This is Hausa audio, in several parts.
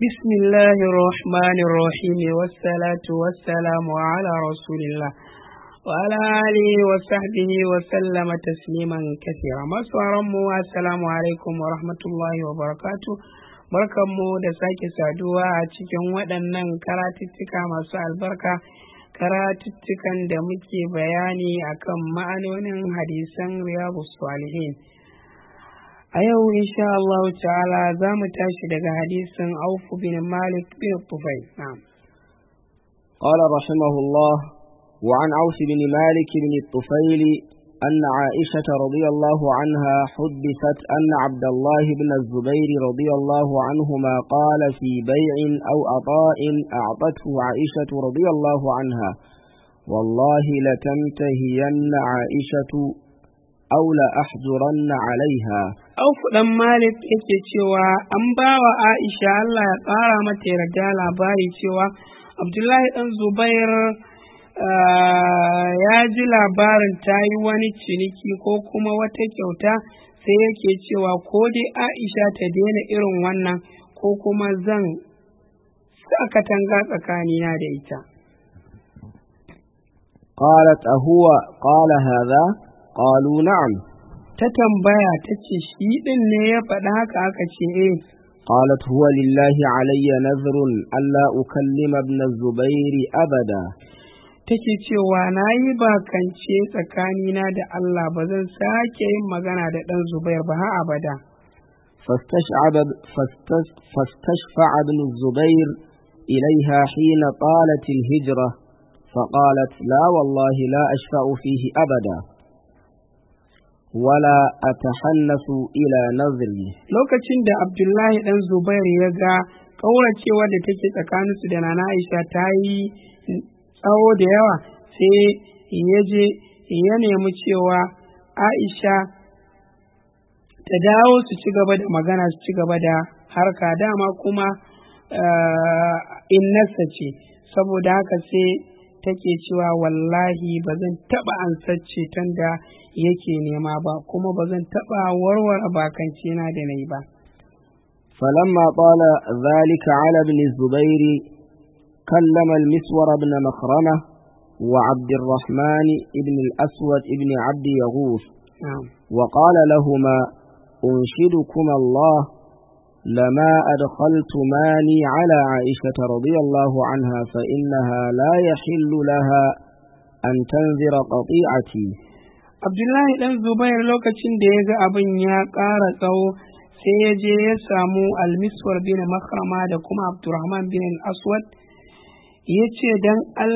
بسم الله الرحمن الرحيم والصلاة والسلام على رسول الله وعلى آله وصحبه وسلم تسليما كثيرا مسوارمو السلام عليكم ورحمة الله وبركاته barkanmu da sake saduwa a cikin waɗannan karatuttuka masu albarka karatuttukan da muke bayani akan ma'anonin hadisan riyadu salihin a yau insha Allah ta'ala za mu tashi daga hadisin aufu bin malik bin tufai قال رحمه الله وعن عوف بن مالك بن الطفيل أن عائشة رضي الله عنها حدثت أن عبد الله بن الزبير رضي الله عنهما قال في بيع أو عطاء أعطته عائشة رضي الله عنها والله لتنتهين عائشة أو لأحجرن عليها aufu dan malik yake cewa an ba wa aisha Allah ya ƙara mata yarda labari cewa abdullahi dan zubair ya ji labarin ta yi wani ciniki ko kuma wata kyauta sai yake cewa ko dai aisha ta daina irin wannan ko kuma zan sa katanga tsakanina da ita قالت أهو قال هذا قالوا نعم ta tambaya ta ce shi ɗin ne ya faɗa haka aka ce eh قالت هو لله علي نذر ألا أكلم ابن الزبير أبدا take cewa na yi bakance tsakanina da Allah ba zan sake yin magana da ɗan Zubair ba har abada. فاستشعب فاستش- فاستشفع ابن الزبير إليها حين طالت الهجرة فقالت لا والله لا أشفع فيه أبدا ولا أتحنث إلى نذري Lokacin da Abdullahi ɗan Zubair ya ga ƙauracewa da take tsakaninsu da Nana Aisha ta yi tsawo da yawa sai ya je ya nemi cewa Aisha ta dawo su ci gaba da magana su ci gaba da harka dama kuma uh, innarsa ce saboda haka sai take cewa wallahi ba zan taɓa ansacce tun da yake nema ba kuma ba zan taɓa warware bakance na da na yi ba فلما طال ذلك على ابن الزبير كلم المسور بن مخرمة وعبد الرحمن بن الأسود بن عبد يغوث na'am وقال لهما أنشدكما الله لما أدخلتماني على عائشة رضي الله عنها فإنها لا يحل لها أن تنذر قطيعتي Abdullahi ɗan Zubair lokacin da ya ga abin ya ƙara tsawo sai ya je ya samu almiswar bin makrama da kuma Abdurrahman bin aswad ya ce don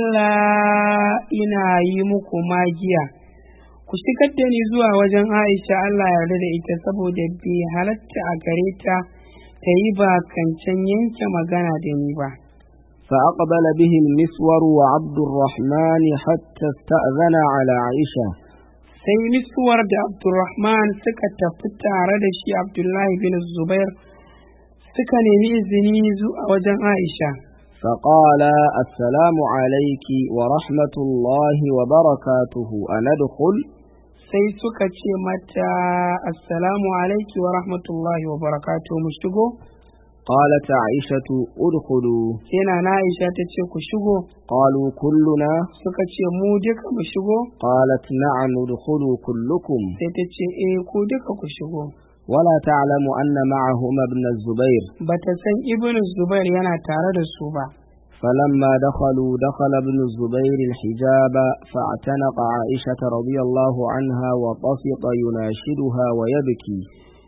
Allah ina yi muku magiya ku shigar da ni zuwa wajen Aisha Allah yarda da ita saboda bai halatta a gare ta ta yi bakancan yanke magana da ni ba. فأقبل به المسور وعبد الرحمن حتى استأذن على عائشة sai miswar da Abdulrahman suka tafi tare da shi Abdullahi bin Zubair suka nemi izini zuwa wajen Aisha. فقال السلام عليك ورحمة الله وبركاته أندخل Sai suka ce mata Assalamu alaiki wa rahmatullahi wa barakatuhu mu shigo? قالت عائشة ادخلوا Sai na na Aisha ta ce ku shigo, قالوا كلنا suka ce mu duka mu shigo? قالت نعم ادخلوا كلكم Sai ta ce eh ku duka ku shigo. ولا تعلم أن معهما ابن الزبير Bata san Ibn Zubair yana tare da su ba. فلما دخلوا دخل ابن الزبير الحجاب فاعتنق عائشة رضي الله عنها وطفق يناشدها ويبكي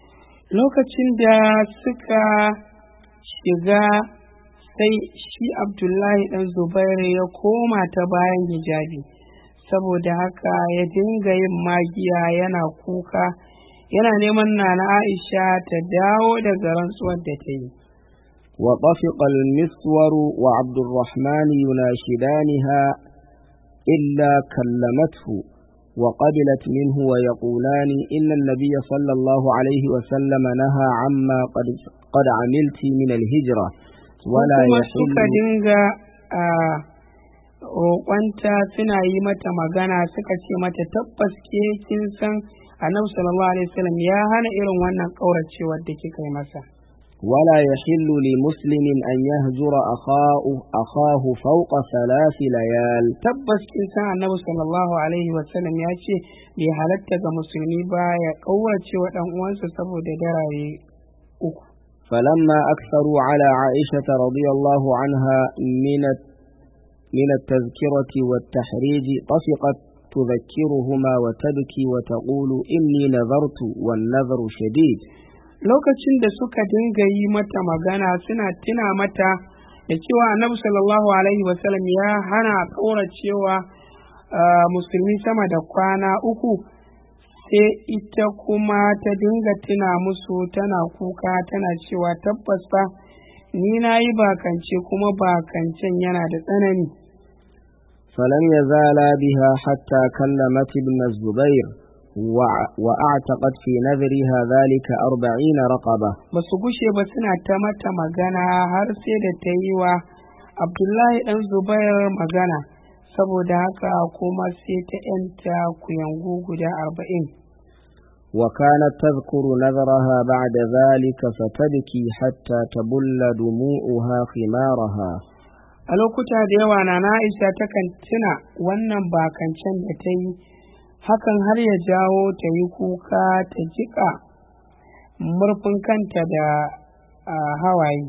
lokacin da suka shiga sai shi abdullahi dan zubairu ya koma ta bayan hijabi saboda haka ya dinga yin magiya yana kuka yana neman nana aisha ta dawo daga rantsuwar da ta yi وطفق المسور وعبد الرحمن يناشدانها إلا كلمته وقبلت منه ويقولان إن النبي صلى الله عليه وسلم نهى عما قد, قد عملت من الهجرة ولا kuma suka يحل dinga a roƙonta suna yi mata magana suka ce mata tabbas ke kin san annabi sallallahu alaihi wasallam ya hana irin wannan ƙauracewar da kika yi masa ولا يحل لمسلم أن يهجر أخاه, أخاه فوق ثلاث ليال tabbas kin san annabi sallallahu alaihi wasallam ya ce bai halatta ga musulmi ba ya kaurace wa dan uwansa saboda darare uku فلما أكثروا على عائشة رضي الله عنها من من التذكرة والتحريج طفقت تذكرهما وتبكي وتقول إني نذرت والنذر شديد lokacin da suka dinga yi mata magana suna tuna mata da cewa annabi sallallahu alaihi wasallam ya hana kauracewa uh, musulmi sama da kwana uku sai ita kuma ta dinga tuna musu tana kuka tana cewa tabbas fa ni na yi bakance kuma bakancen yana da tsanani فلم يزالا بها حتى كلمت ابن الزبير وع- وأعتقت في نذرها ذلك أربعين رقبة ba su gushe ba suna ta mata magana har sai da ta yi wa abdullahi ɗan zubair magana saboda haka kuma sai ta yanta kuyangu guda arba'in وكانت تذكر نذرها بعد ذلك فتبكي حتى تبل دموعها خمارها a lokuta da yawa na Aisha takan tuna wannan bakancen da ta yi hakan har ya jawo ta yi kuka ta jiƙa murfin kanta da ah, hawaye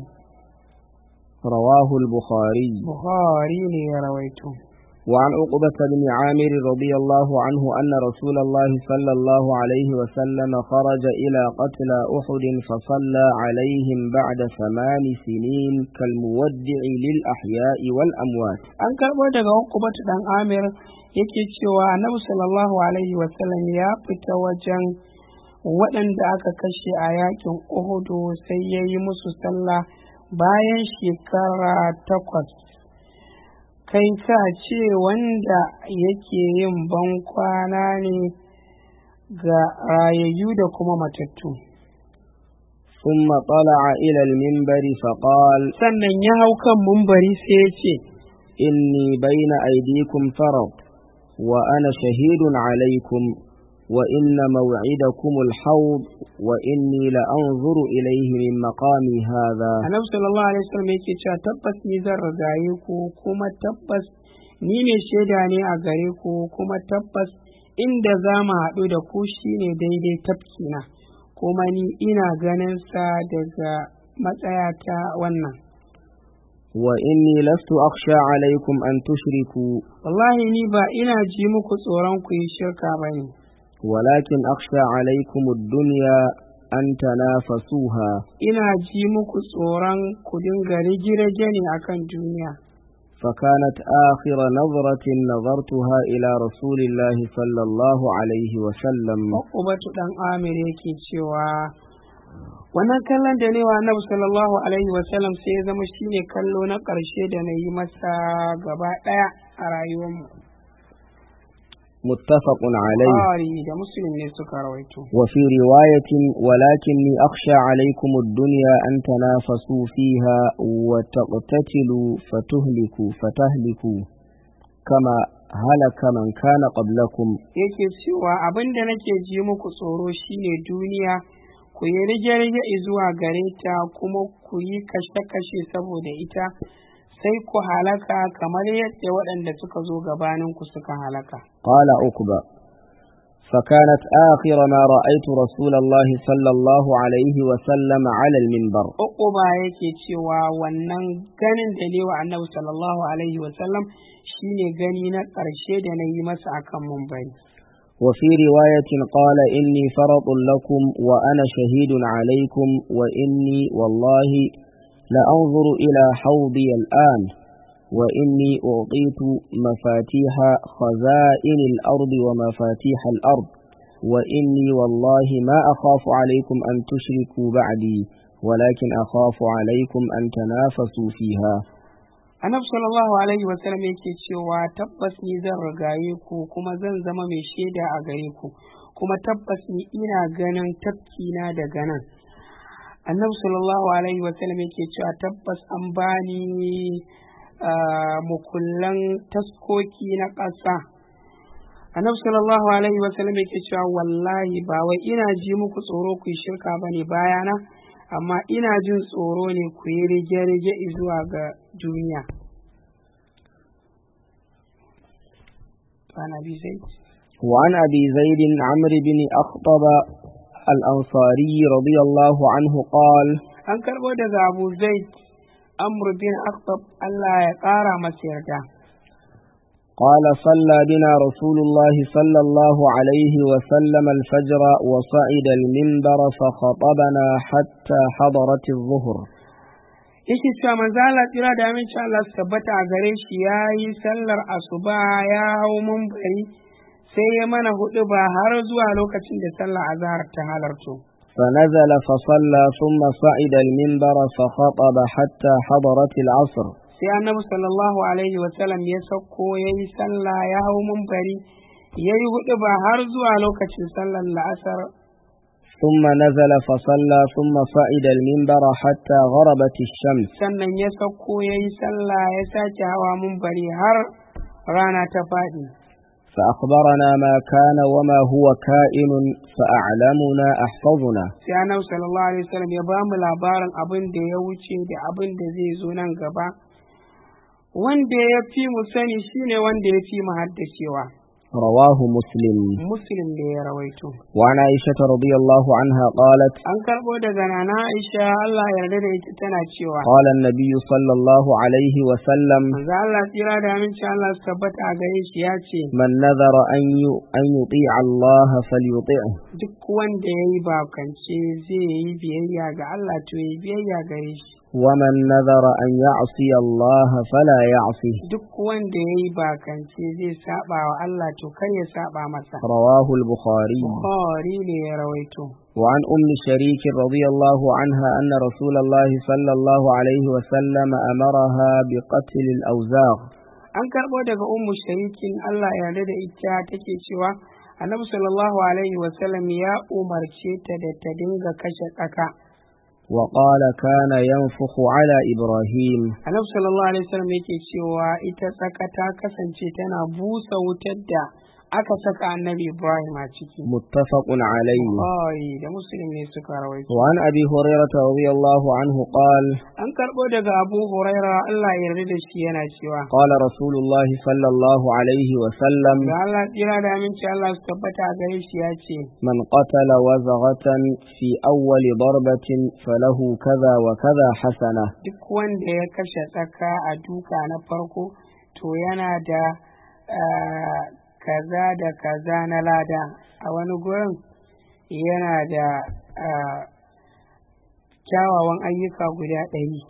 رواه البخاري buhari ne ya rawaito وعن عقبة بن عامر رضي الله عنه أن رسول الله صلى الله عليه وسلم خرج إلى قتلى أحد فصلى عليهم بعد ثمان سنين كالمودع للأحياء والأموات an karɓo daga hukubatu dan amir yake cewa annabi sallallahu alaihi wasallam ya fita wajen waɗanda aka kashe a yakin uhudu sai ya yi musu sallah bayan shekara takwas kai ka ce wanda yake yin ban kwana ne ga rayayyu da kuma matattu ثم طلع إلى المنبر فقال sannan ya hau kan mumbari sai ya ce إني بين أيديكم فرض وأنا شهيد عليكم وإن موعدكم الحوض وإني لأنظر إليه من مقامي هذا annabi sallallahu alaihi wasallam yake cewa tabbas ni zan rigaye ku kuma tabbas ni ne shaida ne a gare ku kuma tabbas inda za mu haɗu da ku shine daidai tafkina kuma ni ina ganin sa daga matsayata wannan وإني لست أخشى عليكم أن تشركوا wallahi ni ba ina ji muku tsoron ku yi shirka ba ne ولكن أخشى عليكم الدنيا أن تنافسوها ina ji muku tsoron ku dinga rige-rige ne akan duniya فكانت آخر نظرة نظرتها إلى رسول الله صلى الله عليه وسلم Ubatu dan Amir yake cewa wannan kallon da ne wa Annabi sallallahu alaihi wa sallam sai ya zama shine kallo na ƙarshe da na yi masa gaba ɗaya a rayuwarmu. متفق عليه Bukhari da Muslim ne suka rawaito. وفي رواية ولكني أخشى عليكم الدنيا أن تنافسوا فيها وتقتتلوا فتهلكوا فتهلكوا كما هلك من كان قبلكم Yake cewa abin da nake ji muku tsoro shine duniya ku yi rige-rige zuwa gare ta kuma ku yi kashe-kashe saboda ita sai ku halaka kamar yadda waɗanda suka zo gabaninku suka halaka. قال عقبة فكانت آخر ما رأيت رسول الله صلى الله عليه وسلم على المنبر Uquba yake cewa wannan ganin da ne wa annabi sallallahu alaihi wasallam shine gani na ƙarshe da na yi masa akan mumbari. وفي رواية قال إني فرط لكم وأنا شهيد عليكم وإني والله لأنظر إلى حوضي الآن وإني أعطيت مفاتيح خزائن الأرض ومفاتيح الأرض وإني والله ما أخاف عليكم أن تشركوا بعدي ولكن أخاف عليكم أن تنافسوا فيها Annabi sallallahu alaihi wasallam yake cewa tabbas ni zan rigaye ku kuma zan zama mai shaida a gare ku kuma tabbas ni ina ganin tafkina daga nan. Annabi sallallahu alaihi wasallam yake cewa tabbas an bani ah, mukullan taskoki na ƙasa. Annabi sallallahu alaihi wasallam yake cewa wallahi ba wai ina ji muku tsoro ku yi shirka bane bayana amma ina jin tsoro ne ku yi rige-rige zuwa ga duniya عن أبي زيد وعن أبي زيد عمرو بن أخطب الأنصاري رضي الله عنه قال an karɓo daga abu zaid amr bin akhtab Allah ya ƙara masa yarda قال صلى بنا رسول الله صلى الله عليه وسلم الفجر وصعد المنبر فخطبنا حتى حضرت الظهر yake cewa manzo Allah tsira da aminci Allah su tabbata a gare shi ya yi sallar asuba ya hau mumbari sai ya mana hudu ba har zuwa lokacin da sallar azhar ta halarto فنزل فصلى ثم صعد المنبر فخطب حتى حضرت العصر sai annabi sallallahu alaihi wa sallam ya sauko ya yi sallah ya hau mumbari ya yi hudu ba har zuwa lokacin sallar la'asar ثم نزل فصلى ثم صعد المنبر حتى غربت الشمس sannan ya sauko ya yi sallah ya sake hawa mumbari har rana ta faɗi فأخبرنا ما كان وما هو كائن فأعلمنا أحفظنا sai annabi sallallahu alaihi wasallam ya bamu labarin abin da ya wuce da abin da zai zo nan gaba wanda ya fi mu sani shine wanda ya fi mu haddacewa رواه مسلم muslim da ya rawaito وعن عائشة رضي الله عنها قالت an karɓo daga nana aisha Allah ya yarda da ita tana cewa قال النبي صلى الله عليه وسلم manzo Allah tsira da aminci Allah su tabbata a gare shi ya ce من نذر أن ي- أن يطيع الله فليطيعه duk wanda ya yi bakance zai yi biyayya ga Allah to ya yi biyayya gare shi ومن نذر أن يعصي الله فلا يعصيه duk wanda ya yi bakance zai saba wa Allah to kar ya saba masa رواه البخاري Bukhari ne ya rawaito وعن أم شريك رضي الله عنها أن رسول الله صلى الله عليه وسلم أمرها بقتل الأوزاغ an karɓo daga ummu sharikin Allah ya yarda da ita take cewa annabi sallallahu alaihi wasallam ya umarce ta da ta dinga kashe tsaka وقال كان ينفخ على إبراهيم annabi sallallahu alaihi wasallam yake cewa ita tsaka ta kasance tana busa wutar da aka saka annabi ibrahim a ciki متفق عليه Bukhari da muslim ne suka rawaito وعن أبي هريرة رضي الله عنه قال an karɓo daga abu huraira Allah ya yarda da shi yana cewa قال رسول الله صلى الله عليه وسلم da Allah tsira da aminci Allah su tabbata a gare shi ya ce من قتل وزغة في أول ضربة فله كذا وكذا حسنة duk wanda ya kashe tsaka a duka na farko to yana da ah, kaza da kaza na lada a wani gurin yana da ah, kyawawan ayyuka guda ɗari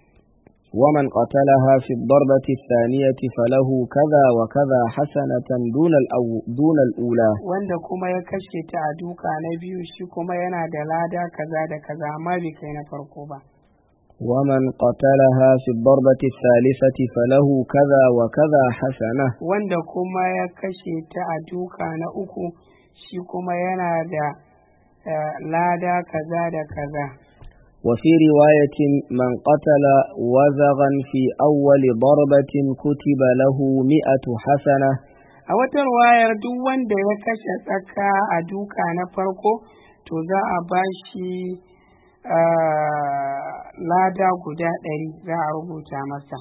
ومن قتلها في الضربة الثانية فله كذا وكذا حسنة دون, الأو دون الأولى wanda kuma ya kashe ta a duka na biyu shi kuma yana da lada kaza da kaza amma bai kai na farko ba ومن قتلها في الضربة الثالثة فله كذا وكذا حسنة wanda kuma ya kashe ta a duka na uku shi kuma yana da eh, lada kaza da kaza وفي رواية من قتل وزغا في أول ضربة كتب له مئة حسنة a wata ruwayar duk wanda ya kashe tsaka a duka na farko to za a ba shi ah, lada guda ɗari za a rubuta masa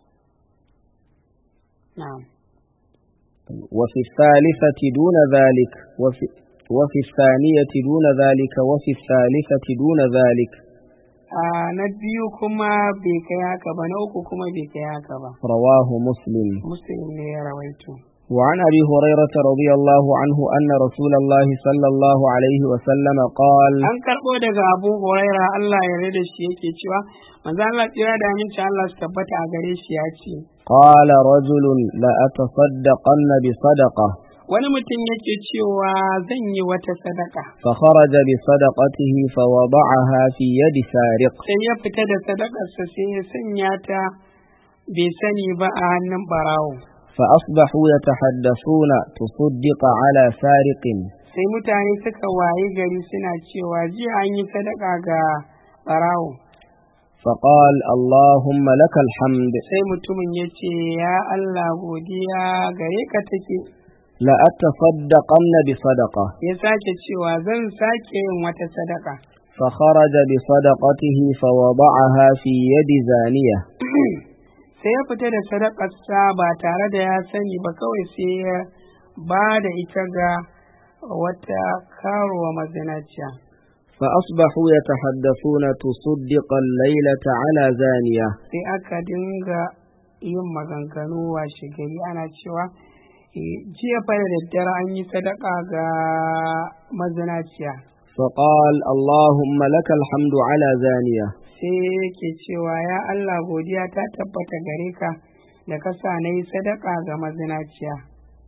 na'am وفي الثالثة دون ذلك وفي, وفي الثانية دون ذلك وفي الثالثة دون ذلك Ah, na biyu kuma bai kai haka ba na uku kuma bai kai haka ba رواه مسلم muslim ne ya rawaito وعن أبي هريرة رضي الله عنه أن رسول الله صلى الله عليه وسلم قال an karɓo daga abu huraira Allah ya rada shi yake cewa manzo Allah tsira da aminci Allah su tabbata a gare shi ya ce قال رجل لأتصدقن بصدقة wani mutum yake cewa zan yi wata sadaka فخرج بصدقته فوضعها في يد سارق sai ya fita da sadakarsa sai ya sanya ta bai sani ba a hannun barawo فأصبحوا يتحدثون تصدق على سارق sai mutane suka wayi gari suna cewa jiya an yi sadaka ga barawo فقال اللهم لك الحمد sai mutumin ya ce ya Allah godiya gare ka take لأتصدقن بصدقة ya sake cewa zan sake yin wata sadaka فخرج بصدقته فوضعها في يد زانية sai ya fita da sadakarsa ba tare da ya sani ba kawai sai ya ba da ita ga wata karuwa mazinaciya فأصبحوا يتحدثون تصدق الليلة على زانية sai aka dinga yin maganganu washe gari ana cewa "Eh, jiya fa da daddare an yi sadaka ga mazinaciya فقال اللهم لك الحمد على زانية sai yake cewa ya Allah godiya ta tabbata gare ka da ka sa na yi sadaka ga mazinaciya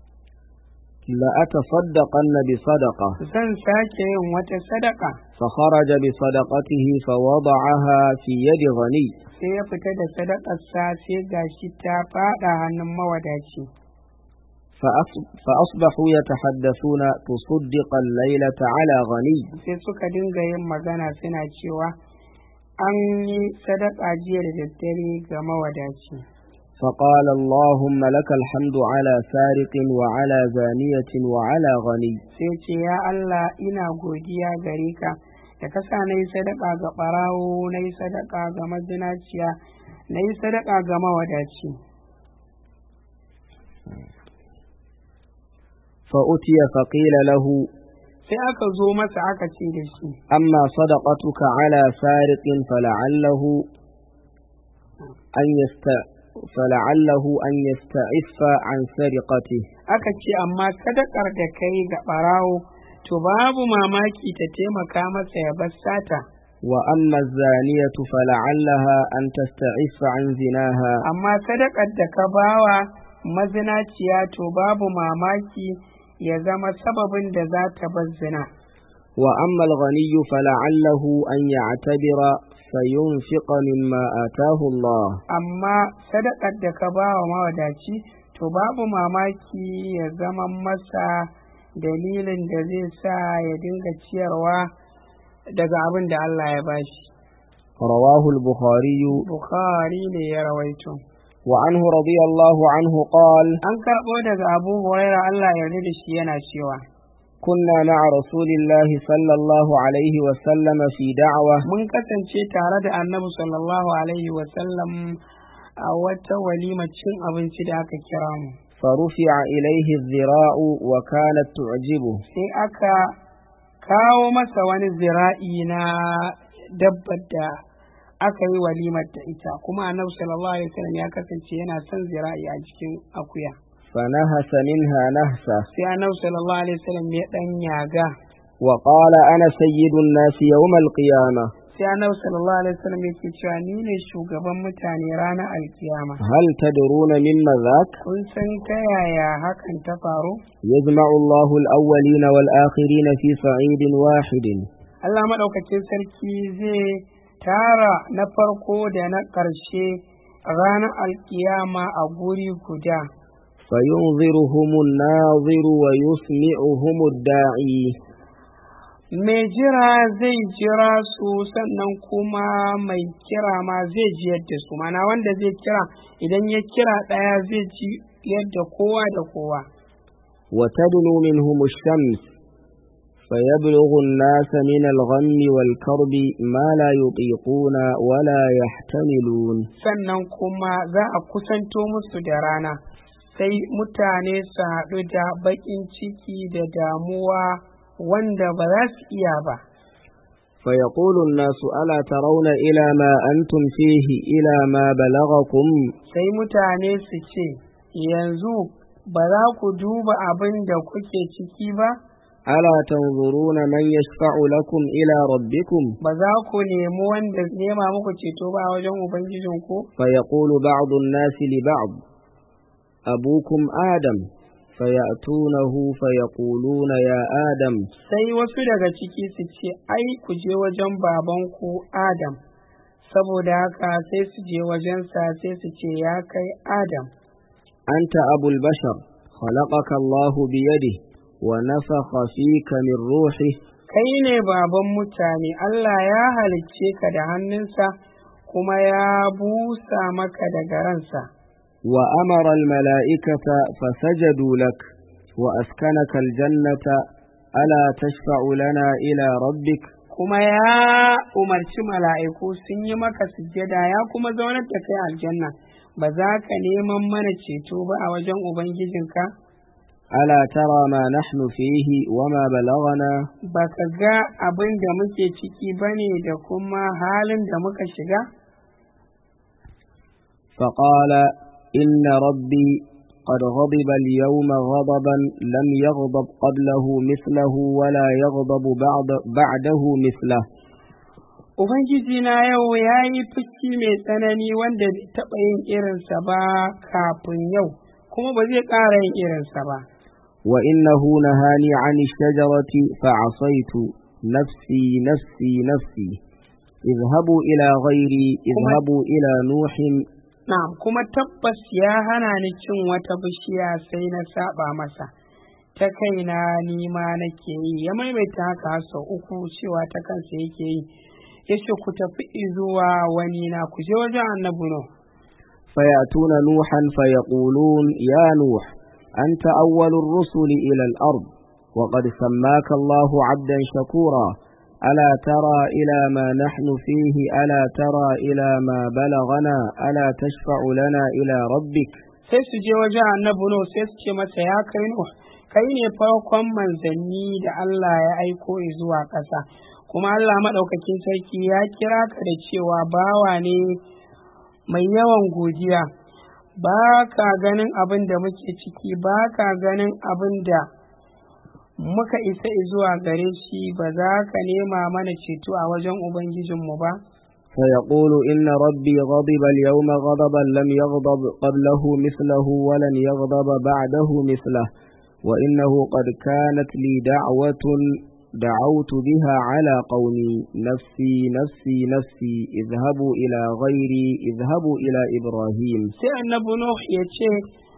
لأتصدقن بصدقة zan sake yin wata sadaka فخرج بصدقته فوضعها في يد غني sai ya fita da sadakarsa sai gashi ta fada hannun mawadaci فأص- فأصبحوا يتحدثون تصدق الليلة على غني sai suka dinga yin magana suna cewa an yi sadaka jiya da daddare ga mawadaci فقال اللهم لك الحمد على سارق وعلى زانية وعلى غني sai ce ya Allah ina godiya gare ka da ka sa na yi sadaka ga ɓarawo na yi sadaka ga mazinaciya na yi sadaka ga mawadaci فأتي فقيل له sai aka zo masa aka ce da shi أما صدقتك على سارق فلعله أن يست فلعله أن يستعف عن سرقته aka ce amma sadakar da ka yi ga ɓarawo to babu mamaki ta taimaka masa ya bar sata وأما الزانية فلعلها أن تستعف عن زناها amma sadakar da ka bawa mazinaciya to babu mamaki ya zama sababin da za ta bar zina وأما الغني فلعله أن يعتبر فينفق مما آتاه الله amma sadakar da ka bawa mawadaci to babu mamaki ya zama masa dalilin da zai sa ya dinga ciyarwa daga abin da Allah ya bashi رواه البخاري Bukhari ne ya rawaito وعنه رضي الله عنه قال an karɓo daga Abu Huraira Allah ya yarda da shi yana cewa كنا مع رسول الله صلى الله عليه وسلم في دعوة mun kasance tare da annabi sallallahu alaihi wasallam a wata walima cin abinci da aka kira mu فرفع إليه الذراع وكانت تعجبه sai aka kawo masa wani zira'i na dabbar da aka yi walimar da ita kuma annabi sallallahu alaihi wasallam ya kasance yana son zira'i a cikin akuya فنهس منها نهسة sai annabi sallallahu alaihi wasallam ya dan yaga وقال أنا سيد الناس يوم القيامة sai annabi sallallahu alaihi wasallam yake cewa ni ne shugaban mutane ranar alkiyama هل تدرون مما ذاك kun san ta yaya hakan ta faru يجمع الله الأولين والآخرين في صعيد واحد Allah maɗaukacin sarki zai tara na farko da na ƙarshe ranar alkiyama a guri guda فينظرهم الناظر ويسمعهم الداعي mai jira zai jira su sannan kuma mai kira ma zai ji yadda su mana wanda zai kira idan ya kira ɗaya zai ji yadda kowa da kowa وتدنو منهم الشمس فيبلغ الناس من الغم والكرب ما لا يطيقون ولا يحتملون sannan kuma za a kusanto musu da rana sai mutane su haɗu da baƙin ciki da damuwa wanda ba za su iya ba فيقول الناس ألا ترون إلى ما أنتم فيه إلى ما بلغكم sai mutane su ce yanzu ba za ku duba abin da kuke ciki ba ألا تنظرون من يشفع لكم إلى ربكم ba za ku nemi wanda nema muku ceto ba a wajen ubangijinku فيقول بعض الناس لبعض أبوكم آدم فيأتونه فيقولون يا آدم sai wasu daga ciki su ce ai ku je wajen babanku adam saboda haka sai su je wajensa sai su ce ya kai adam أنت أبو البشر خلقك الله بيده ونفخ فيك من روحه kai ne baban mutane Allah ya halicce ka da hannunsa kuma ya busa maka daga ransa وأمر الملائكة فسجدوا لك وأسكنك الجنة ألا تشفع لنا إلى ربك kuma ya umarci mala'iku sun yi maka sujjada ya kuma zaunar da kai aljanna ba za ka neman mana ceto ba a wajen ubangijinka ألا ترى ما نحن فيه وما بلغنا ba ka ga abin da muke ciki ba ne da kuma halin da muka shiga فقال إن ربي قد غضب اليوم غضبا لم يغضب قبله مثله ولا يغضب بعد بعده مثله ubangiji na yau ya yi fushi mai tsanani wanda bai taɓa yin irinsa ba kafin yau kuma ba zai ƙara yin irinsa ba وإنه نهاني عن الشجرة فعصيت نفسي نفسي نفسي اذهبوا إلى غيري اذهبوا إلى نوح Na'am kuma tabbas ya hana ni cin wata bishiya sai na saba masa ta kaina ni ma nake yi ya maimaita haka har sau uku cewa ta kansa yake yi yace ku tafi zuwa wani na ku je wajen annabi no فيأتون نوحا فيقولون يا نوح أنت أول الرسل إلى الأرض وقد سماك الله عبدا شكورا ألا ترى إلى ما نحن فيه ألا ترى إلى ما balaغنا ألا تشفع لنا إلى ربك sai su je wajen annabi no sai su ce masa ya kai no kai ne farkon manzanni da Allah ya aiko zuwa ƙasa kuma Allah maɗaukakin sarki ya kira ka da cewa bawa ne mai yawan godiya ba ka ganin abin da muke ciki ba ka ganin abin da muka isa zuwa gare shi ba za ka nema mana ceto a wajen Ubangijinmu ba? فيقول إن ربي غضب اليوم غضبا لم يغضب قبله مثله ولن يغضب بعده مثله وإنه قد كانت لي دعوة دعوت بها على قومي نفسي نفسي نفسي اذهبوا إلى غيري اذهبوا إلى إبراهيم Sai annabi Nuh ya ce,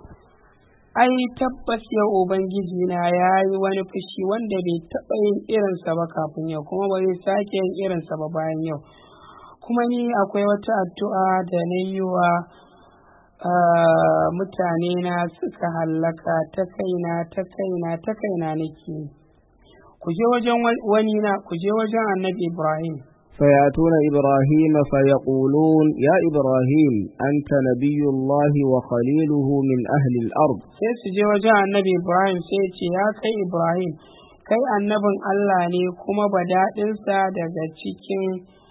Ai, tabbas yau Ubangiji na ya yi wani fushi wanda bai taɓa yin irinsa ba kafin yau, kuma ba zai sake yin irinsa ba bayan yau. Kuma ni akwai wata addu'a da na yi wa mutane na suka hallaka ta kaina ta kaina ta kaina nake yi. ku je wajen wani na ku je wajen annabi Ibrahim فيأتون إبراهيم فيقولون يا إبراهيم أنت نبي الله وخليله من أهل الأرض sai su je wajen annabi Ibrahim sai ce ya kai Ibrahim kai annabin Allah ne kuma badaɗinsa daga cikin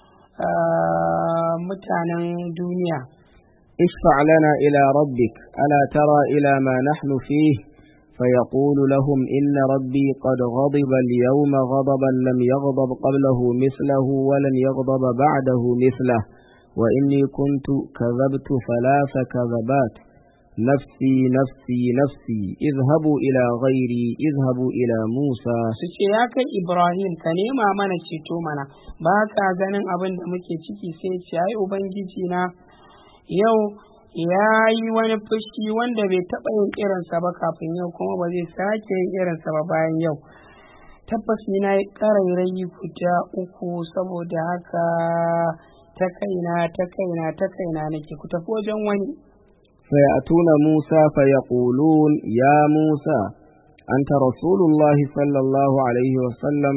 mutanen duniya اشفع لنا إلى ربك ألا ترى إلى ما نحن فيه فيقول لهم إن ربي قد غضب اليوم غضبا لم يغضب قبله مثله ولن يغضب بعده مثله وإني كنت كذبت ثلاث كذبات نفسي نفسي نفسي اذهبوا إلى غيري اذهبوا إلى موسى su ce ya kai Ibrahim ka nema mana ceto mana ba ka ganin abin da muke ciki sai ce ai ubangiji na yau ya yi wani fushi wanda bai taɓa yin irinsa ba kafin yau kuma ba zai sake yin irinsa ba bayan yau tabbas ni na yi ƙarairayi guda uku saboda haka ta kaina ta kaina ta kaina nake ku tafi wajen wani فيأتون موسى فيقولون يا موسى أنت رسول الله صلى الله عليه وسلم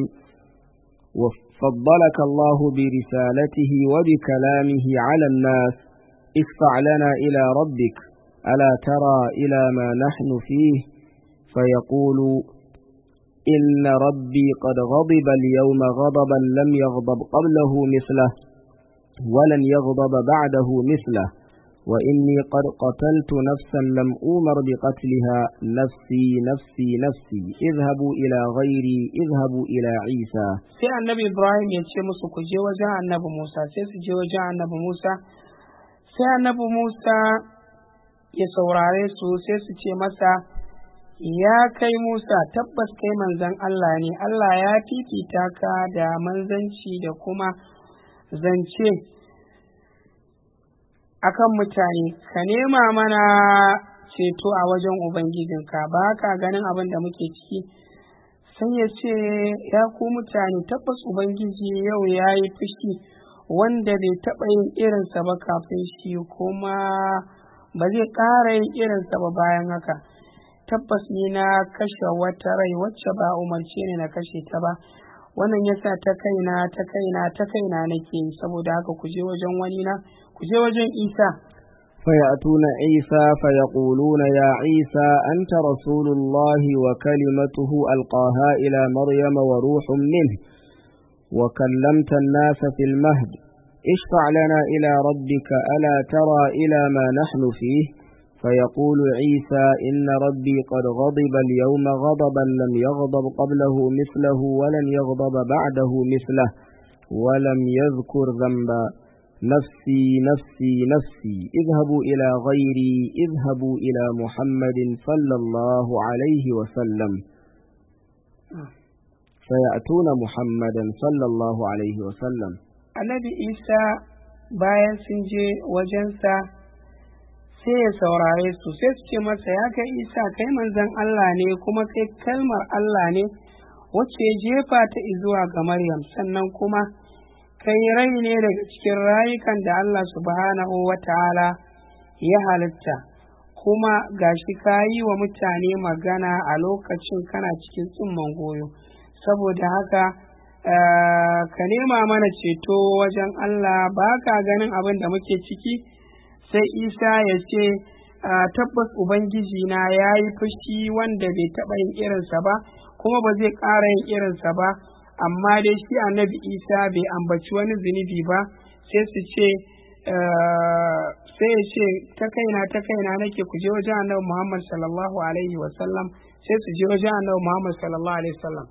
وفضلك الله برسالته وبكلامه على الناس اشفع لنا إلى ربك ألا ترى إلى ما نحن فيه فيقول إن ربي قد غضب اليوم غضبا لم يغضب قبله مثله ولن يغضب بعده مثله وإني قد قتلت نفسا لم أومر بقتلها نفسي نفسي نفسي اذهبوا إلى غيري اذهبوا إلى عيسى sai annabi Ibrahim ya ce musu ku je wajen annabi Musa sai su je wajen annabi Musa sai annabi Musa ya saurare su sai su ce masa ya kai Musa tabbas kai manzon Allah ne Allah ya fifita ka da manzanci da kuma zance akan mutane ka nema mana ceto a wajen Ubangijinka ba ka ganin abin da muke ciki sai ya ce ya ku mutane tabbas Ubangiji yau ya yi fushi wanda bai taɓa yin irinsa ba kafin shi kuma ba zai ƙara yin irinsa ba bayan haka tabbas ni na kashe wata rai wacce ba umarce ni na kashe ta ba wannan yasa ta kaina ta kaina ta kaina nake yi saboda haka ku je wajen wani na ku je wajen isa فيأتون عيسى فيقولون يا عيسى أنت رسول الله وكلمته ألقاها إلى مريم وروح منه وكلمت الناس في المهد اشفع لنا إلى ربك ألا ترى إلى ما نحن فيه فيقول عيسى إن ربي قد غضب اليوم غضبا لم يغضب قبله مثله ولن يغضب بعده مثله ولم يذكر ذنبا نفسي نفسي نفسي اذهبوا إلى غيري اذهبوا إلى محمد صلى الله عليه وسلم فيأتون محمدا صلى الله عليه وسلم annabi isa bayan sun je wajensa sai ya saurare su sai su ce masa ya kai isa kai manzon Allah ne kuma kai kalmar Allah ne wacce ya jefa ta zuwa ga Maryam sannan kuma kai rai ne daga cikin rayukan da Allah subhanahu wa ta'ala ya halitta kuma gashi ka yi wa mutane magana a lokacin kana cikin tsumman goyo saboda haka ka nema mana ceto wajen Allah ba ka ganin abin da muke ciki sai isa ya ce tabbas ubangiji na ya yi fushi wanda bai taɓa yin irinsa ba kuma ba zai ƙara yin irinsa ba amma dai shi annabi isa bai ambaci wani zunubi ba sai su ce sai ya ce ta kaina ta kaina nake ku je wajen annabi muhammad sallallahu alaihi wasallam sai su je wajen annabi muhammad sallallahu alaihi wasallam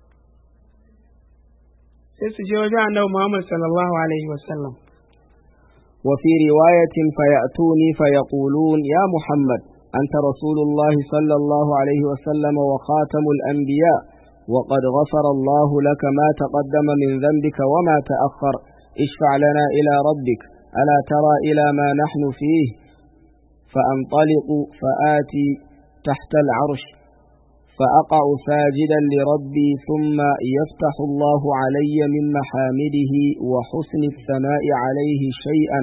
sai su je wajen annabi muhammad sallallahu alaihi wasallam وفي رواية فيأتوني فيقولون يا محمد أنت رسول الله صلى الله عليه وسلم وخاتم الأنبياء وقد غفر الله لك ما تقدم من ذنبك وما تأخر اشفع لنا إلى ربك ألا ترى إلى ما نحن فيه فأنطلق فآتي تحت العرش فأقع ساجدا لربي ثم يفتح الله علي من محامده وحسن الثناء عليه شيئا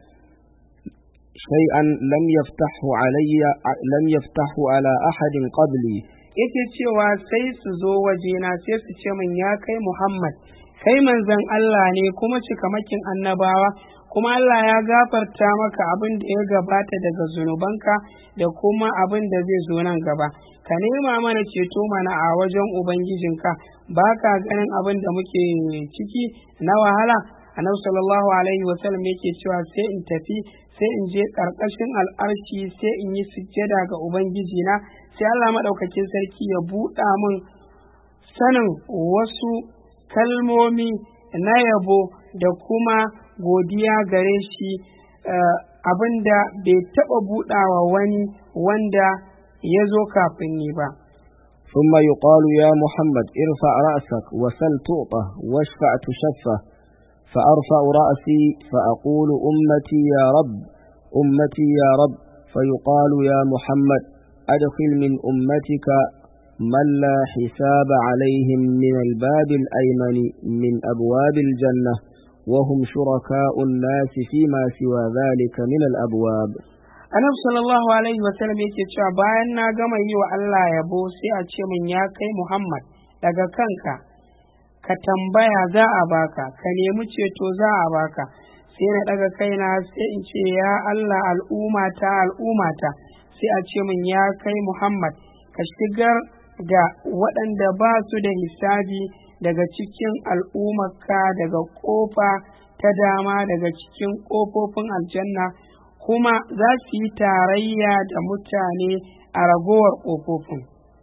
شيئا لم يفتحه علي لم يفتحه على أحد قبلي yake cewa sai su zo wajena sai su ce min ya kai Muhammad kai manzon Allah ne kuma cikamakin annabawa kuma Allah ya gafarta maka abin da ya gabata daga zunubanka da kuma abin da zai zo nan gaba ka nema mana ceto mana a wajen ubangijinka ba ka ganin abin da muke ciki na wahala annabi sallallahu alaihi wasallam yake cewa sai in tafi sai in je karkashin al'arshi sai in yi sujjada ga ubangijina sai Allah maɗaukakin sarki ya buɗa min sanin wasu kalmomi na yabo da kuma godiya gare shi abinda bai taɓa buɗawa wani wanda ya zo kafin ni ba. ثم يقال يا محمد ارفع رأسك وسل تعطى واشفع تشفى فأرفع رأسي فأقول أمتي يا رب أمتي يا رب فيقال يا محمد أدخل من أمتك من لا حساب عليهم من الباب الأيمن من أبواب الجنة وهم شركاء الناس فيما سوى ذلك من الأبواب annabi sallallahu alaihi wasallam yake cewa bayan na gama yi wa Allah yabo sai a ce min ya kai Muhammad daga kanka ka tambaya za a baka ka nemi ceto za a baka sai na daga kaina sai in ce ya Allah al'umata al'umata sai a ce min ya kai Muhammad ka shigar da waɗanda ba su da hisabi daga cikin al'ummarka daga ƙofa ta dama daga cikin ƙofofin aljanna kuma za su yi tarayya da mutane a ragowar ƙofofin.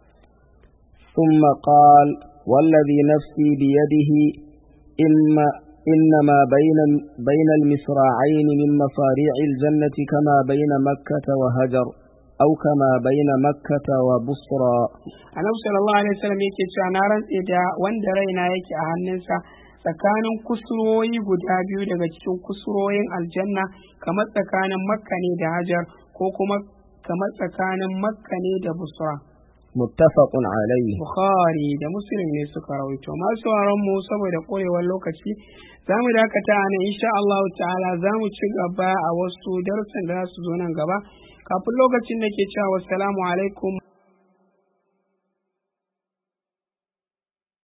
ثم قال والذي نفسي بيده إما إنما بين بين المصراعين من مصاريع الجنة كما بين مكة وهجر أو كما بين مكة وبصرى Annabi sallallahu alaihi wasallam yake cewa na rantse da wanda raina yake a hannunsa tsakanin kusurwoyi guda biyu daga cikin kusurwoyin aljanna kamar tsakanin makka ne da hajar ko kuma kamar tsakanin makka ne da busra متفق عليه bukhari da muslim ne suka rawaito masu mu saboda korewar lokaci za mu dakata a nan insha Allah ta'ala za mu ci gaba a wasu darussan da za su zo nan gaba kafin lokacin da ke cewa wassalamu alaikum